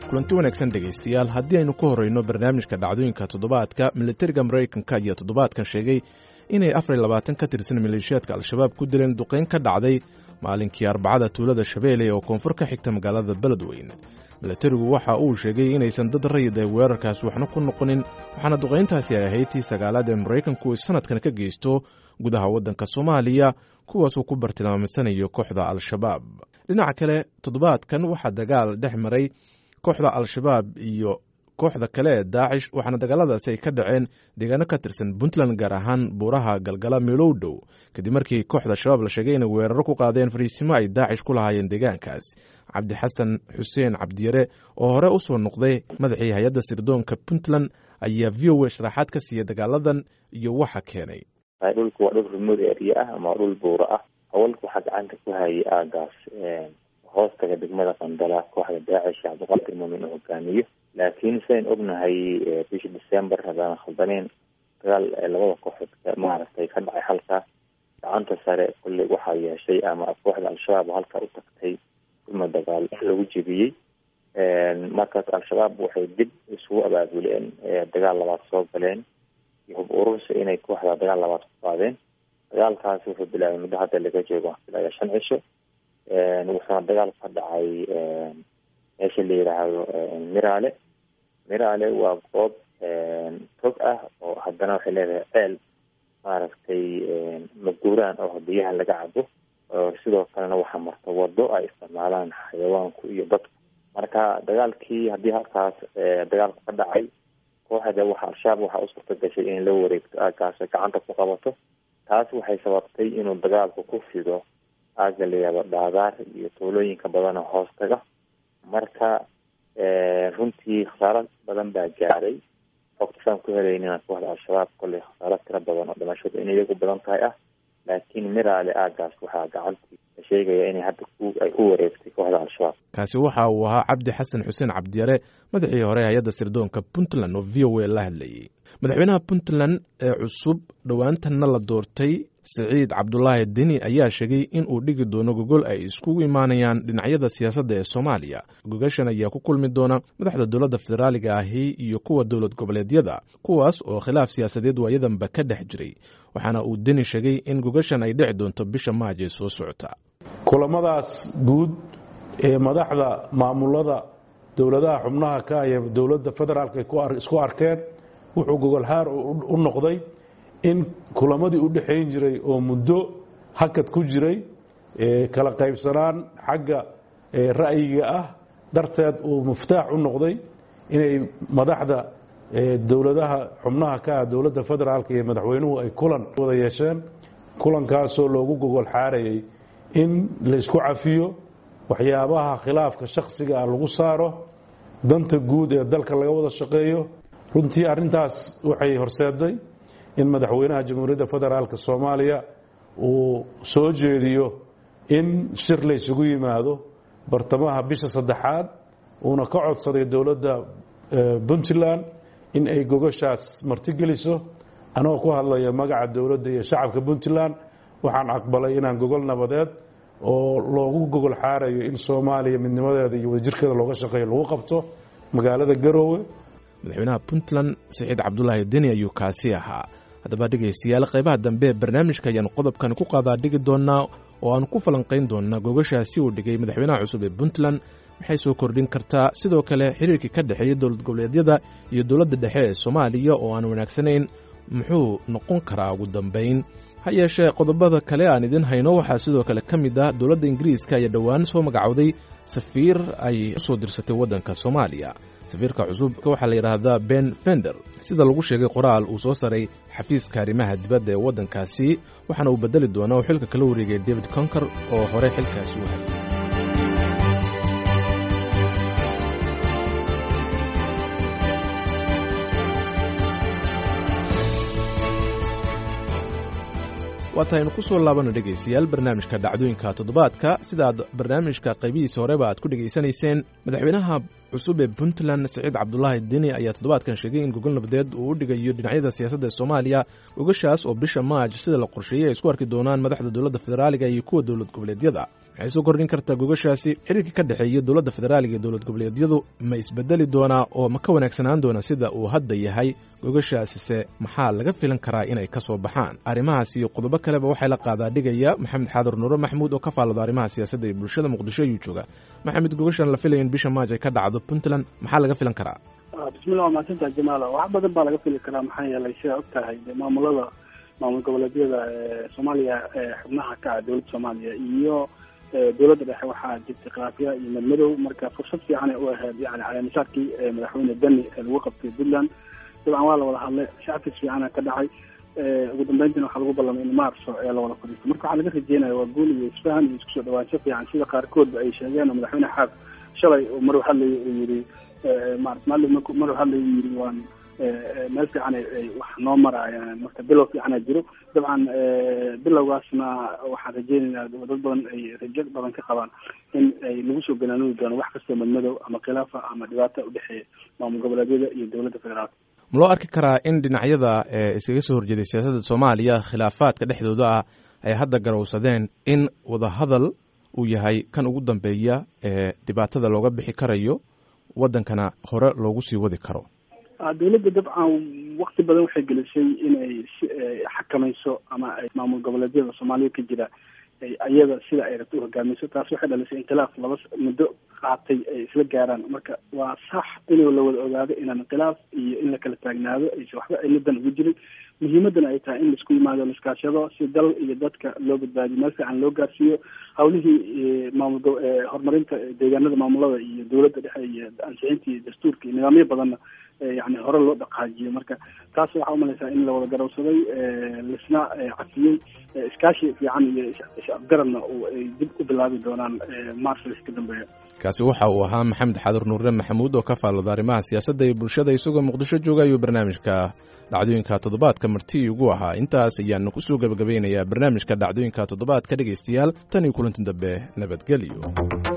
kulanti wanaagsan dhegaystayaal haddii aynu ka horreyno barnaamijka dhacdooyinka toddobaadka militariga maraykanka ayaa toddobaadkan sheegay inay afar iyo labaatan ka tirsan maleeshiyaadka al-shabaab ku dileen duqayn ka dhacday maalinkii arbacada tuulada shabeelle oo koonfur ka xigta magaalada beledweyne militarigu waxa uu sheegay inaysan dad rayid ay weerarkaas waxna ku noqonin waxaana duqayntaasi ay ahayd tii sagaalaad ee maraykanku sanadkan ka geysto gudaha waddanka soomaaliya kuwaasuu ku bartilmaamsanayo kooxda al-shabaab dhinaca kale toddobaadkan waxaa dagaal dhex maray kooxda al-shabaab iyo kooxda kale ee daacish waxaana dagaaladaasi ay ka dhaceen deegaano ka tirsan puntland gaar ahaan buuraha galgala meelow dhow kadib markii kooxda al-shabaab la sheegay inay weeraro ku qaadeen fariisimo ay daacish ku lahaayeen deegaankaas cabdixasan xuseen cabdiyare oo hore u soo noqday madaxii hay-adda sirdoonka puntland ayaa v o a sharaxaad ka siiyey dagaaladan iyo waxa keenay dhulku waa dhul remote area ah ama dhul buura ah hawalka waxaa gacanta ku hayay aagaas hoostaga degmada qandala kooxda daacish cabdiqaadir muumin uu hogaamiyo laakiin sidayn ognahay bishii december haddaan khaldaneen dagaal labada kooxood maaragtay ka dhacay halkaas gacanta sare kulley waxaa yeeshay ama kooxda al-shabaab halkaa u tagtay kulma dagaal lagu jebiyey markaas al-shabaab waxay dib isugu abaabuleen dagaal labaad soo galeen iyo hub urursi inay kooxda dagaal labaad ku qaadeen dagaalkaasi wuxuu bilaabay muddo hadda laga joogo ilaa shan cisho wuxuuna dagaal ka dhacay meesha la yidhaahdo miraale miraale waa goob tog ah oo haddana waxay leedahay ceel maaragtay maguuraan oo biyaha laga cabo sidoo kalena waxaa marta wado ay isticmaalaan xayawaanku iyo dadku marka dagaalkii haddii halkaas dagaalku ka dhacay kooxda waxa al-shabaab waxaa u suurta gashay inay la wareegto aagaas gacanta ku qabato taas waxay sababtay inuu dagaalku ku fido aaga layihahdo dhaadaar iyo tuulooyinka badan oo hoostaga marka runtii khasaaro badan baa gaaray xogta saan ku helaynina kooxda al-shabaab kolley khasaaro tiro badan oo dhimashadu inay iyagu badan tahay ah laakiin miraale aagaas waxaa gacantii la sheegaya inay hadda ay ku wareegtay kooxda al-shabaab kaasi waxa uu ahaa cabdi xasan xuseen cabdiyare madaxii hore hay-adda sirdoonka puntland oo v o a la hadlayey madaxweynaha puntland ee cusub dhowaantanna la doortay siciid cabdulaahi deni ayaa sheegay in uu dhigi doono gogol ay iskugu imaanayaan dhinacyada siyaasadda ee soomaaliya gogashan ayaa ku kulmi doona madaxda dowladda federaaliga ahi iyo kuwa dowlad goboleedyada kuwaas oo khilaaf siyaasadeed waayadanba ka dhex jiray waxaana uu deni sheegay in gogashan ay dhici doonto bisha maaj ee soo socota kulamadaas guud ee madaxda maamulada dowladaha xubnaha ka iyo dowladda federaalka isku arkeen wuxuu gogolhaar u noqday in kulamadii u dhexayn jiray oo muddo hakad ku jiray kala qaybsanaan xagga ra'yiga ah darteed uu muftaax u noqday inay madaxda dowladaha xubnaha ka ah dowladda federaalka iyo madaxweynuhu ay kulan wada yeesheen kulankaasoo loogu gogol xaarayay in laysku cafiyo waxyaabaha khilaafka shakhsiga ah lagu saaro danta guud ee dalka laga wada shaqeeyo runtii arrintaas waxay horseeday in madaxweynaha jamhuuriyadda federaalk soomaaliya uu soo jeediyo in shir laysugu yimaado bartamaha bisha saddexaad uuna ka codsaday dowladda puntland in ay gogashaas martigeliso anagoo ku hadlaya magaca dowladda iyo shacabka puntland waxaan aqbalay inaan gogol nabadeed oo loogu gogol xaarayo in soomaaliya midnimadeeda iyo wadajirkeeda looga shaqeeyo lagu qabto magaalada garoowe madaxweynaha puntland siciid cabdulaahi deni ayuu kaasi ahaa haddaba dhegaystayaal qaybaha dambe ee barnaamijka ayaanu qodobkan ku qaadaa dhigi doonaa oo aanu ku falanqayn doonaa gogashaasi uu dhigay madaxweynaha cusub ee puntland maxay soo kordhin kartaa sidoo kale xiriirkii ka dhexeeya dowlad goboleedyada iyo dowladda dhexe ee soomaaliya oo aan wanaagsanayn muxuu noqon karaa ugu dambayn ha yeeshee qodobada kale aan idin hayno waxaa sidoo kale ka mid ah dowladda ingiriiska ayaa dhowaan soo magacowday safiir ay usoo dirsatay waddanka soomaaliya safiirka cusub waxaa la yidhaahdaa ben fender sida lagu sheegay qoraal uu soo saray xafiiska arrimaha dibadda ee waddankaasi waxaana uu bedeli doonaa uu xilka kala wareegay david conker oo hore xilkaasi u hayay waataynu ku soo laabano dhegaystayaal barnaamijka dhacdooyinka toddobaadka sidaad barnaamijka qaybihiisa horeba aad ku dhegaysanayseen madaxweynaha cusub ee puntland siciid cabdulaahi deni ayaa toddobaadkan sheegay in gogol nabadeed uu u dhigayo dhinacyada siyaasadda ee soomaaliya gogashaas oo bisha maaj sida la qorsheeyey ay isku arki doonaan madaxda dowladda federaaliga iyo kuwa dowlad goboleedyada waxay soo kordhin kartaa gogashaasi xiriirka ka dhexeeya dowladda federaaliga iyo dowlad goboleedyadu ma isbedeli doonaa oo ma ka wanaagsanaan doona sida uu hadda yahay gogashaasise maxaa laga filan karaa inay ka soo baxaan arrimahaas iyo qodobo kaleba waxay la qaadaa dhigaya maxamed xaadur nuure maxamuud oo ka faallado arrimaha siyaasadda iyo bulshada muqdisho ayuu jooga maxamed gogashan la filaya in bisha maaj ay ka dhacdo puntland maxaa laga filan karaa bismillah waa mahadsantaha jamaala wax badan baa laga fili karaa maxaa yeelay sidaa og tahay maamulada maamul goboleedyada soomaaliya xubnaha ka ah dowladda soomaaliya iyo dowladda dhexe waxaa jirtay khilaafya iyo madmadow marka fursad fiican ay u ahayd yani caleemisaarkii madaxweyne deni lagu qabtay puntland dabcan waa la wada hadlay shacabkiis fiicana ka dhacay ugu dambeyntiina waxaa lagu ballamay in maarso ee lawada fadhiisto marka waxaa laga rajeynaya waa guul iyo isfahan iyo isku soo dhawaansho fiican sida qaarkoodba ay sheegeen oo madaxweyne xaab shalay maruu hadlayay uu yidhi marat maalin maruu hadlayay uu yidhi waan meel fiican ay wax noo maraayaan marka bilow fiicana jiro dabcan bilowgaasna waxaan rajeynaynaa dad badan ay rajo badan ka qabaan in ay lagu soo ganaanugi doono wax kastoo madmadow ama khilaafa ama dhibaata udhexeeya maamul goboleedyada iyo dowladda federaalka ma loo arki karaa in dhinacyada iskaga soo horjeeday siyaasadda soomaaliya khilaafaadka dhexdooda ah ay hadda garowsadeen in wadahadal uu yahay kan ugu dambeeya ee dhibaatada looga bixi karayo waddankana hore loogu sii wadi karo dowladda dabcan wakti badan waxay gelisay inay xakamayso ama ay maamul goboleedyada soomaaliya ka jira iyada sida ay rabto u hogaamiso taas waxay dhalisay inqilaaf laba muddo qaatay ay isla gaaraan marka waa sax inuu la wada ogaado inaan khilaaf iyo in la kala taagnaado aysa waxba ciladan ugu jirin muhiimadana ay tahay in laisku yimaado laiskaashado si dal iyo dadka loo badbaadiyo meel fiican loo gaarsiiyo hawlihii maamul horumarinta deegaanada maamulada iyo dowladda dhexe iyo ansixinta iyo dastuurka iyo nidaamyo badanna yani hore loo dhaqaajiyo marka taas waxaa umalaysaa in la wada garowsaday lisna cafiyey iskaashi fiican iyo is-afgaradna ay dib u bilaabi doonaan marslis ka dambeeya kaasi waxa uu ahaa maxamed xadur nuure maxamuud oo ka faallada arrimaha siyaasadda iyo bulshada isagoo muqdisho jooga ayuu barnaamijka dhacdooyinka toddobaadka marti ugu ahaa intaas ayaanu kusoo gebagabeynayaa barnaamijka dhacdooyinka toddobaadka dhegaystayaal tan iyo kulanti dambe nabadgelyo